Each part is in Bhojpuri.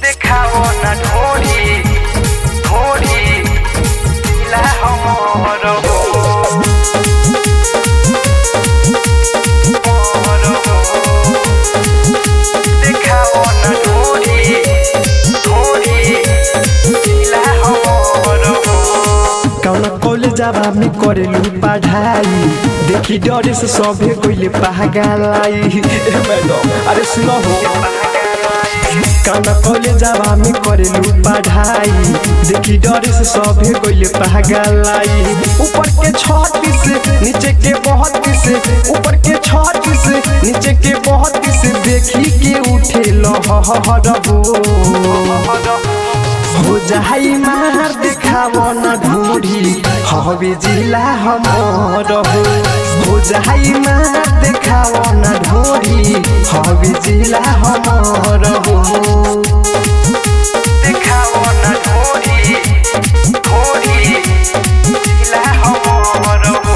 देखाओ न ढोरी ढोरी ला हमर हो हमर हो देखाओ न ढोरी ढोरी ला हमर हो कौन कॉलेजवा में करेलू पढ़ाई देखी डरे से सभे कोइले पागलाई ए मैडम अरे सुनो हो कौन कॉलेजवा में करेलू पढ़ाई देखी डरे से सभे कोइले पागलाई ऊपर के छत्तीस नीचे के बहत्तीस ऊपर के छत्तीस नीचे के बहत्तीस देखी के उठे लहर हो हो जाई मार देखाव न ढूढ़ी हवे जिला हमर हो हो जाई मार देखाव न ढूढ़ी हवे जिला हमर हो देखाओ न ढोरी ढोरी ला हमर हो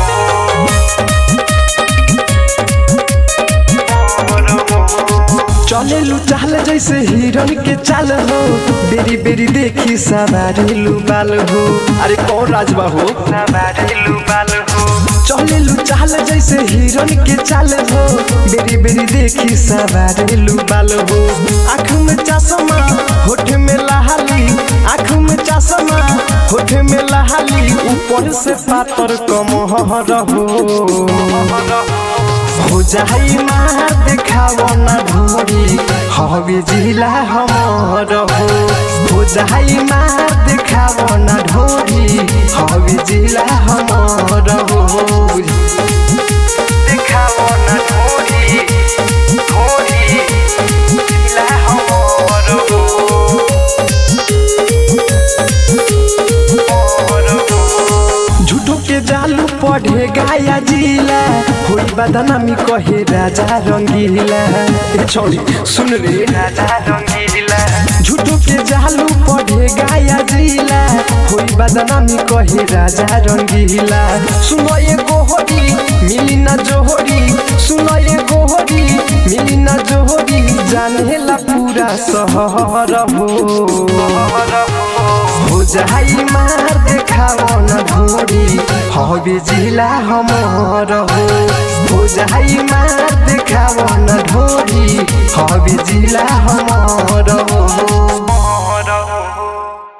हमर हो चलेलू चाल जैसे हिरन के चाल हो बेरी बेरी देखी सवारेलू बाल हो अरे कौन राजबा हो सवारेलू बाल हो चलेलू चाल जैसे हिरन के चाल हो बेरी बेरी देखी सवारेलू बाल हो आँख में चश्मा होठ में लहाली आँख में चश्मा होठ में लहाली ऊपर से पातर कमहर हो हो जाई मार देखाव न ढोरी हवे जिला हमर हो हो जाई मार देखाव न ढोरी हवे जिला हमर हो देखाओ न ढोरी ढोरी ला हमर हो हमर हो झूठो के जालू पढ़े गाया जिला होई बदनामी कहे राजा रंगीला ए छोरी सुन रे राजा रंगीला झूठो के जालू पढ़े गाया जिला होई बदनामी कहे राजा रंगीला सुनो ये गोहरी मिली ना जोहरी सुनो ये गोहरी मिली ना जोहरी जाने ला पूरा शहर हो हो जाई मार देखाव न ढोरी हवे जिला हमर हो हो जाई मार देखाव न ढोरी हवे जिला हमर हो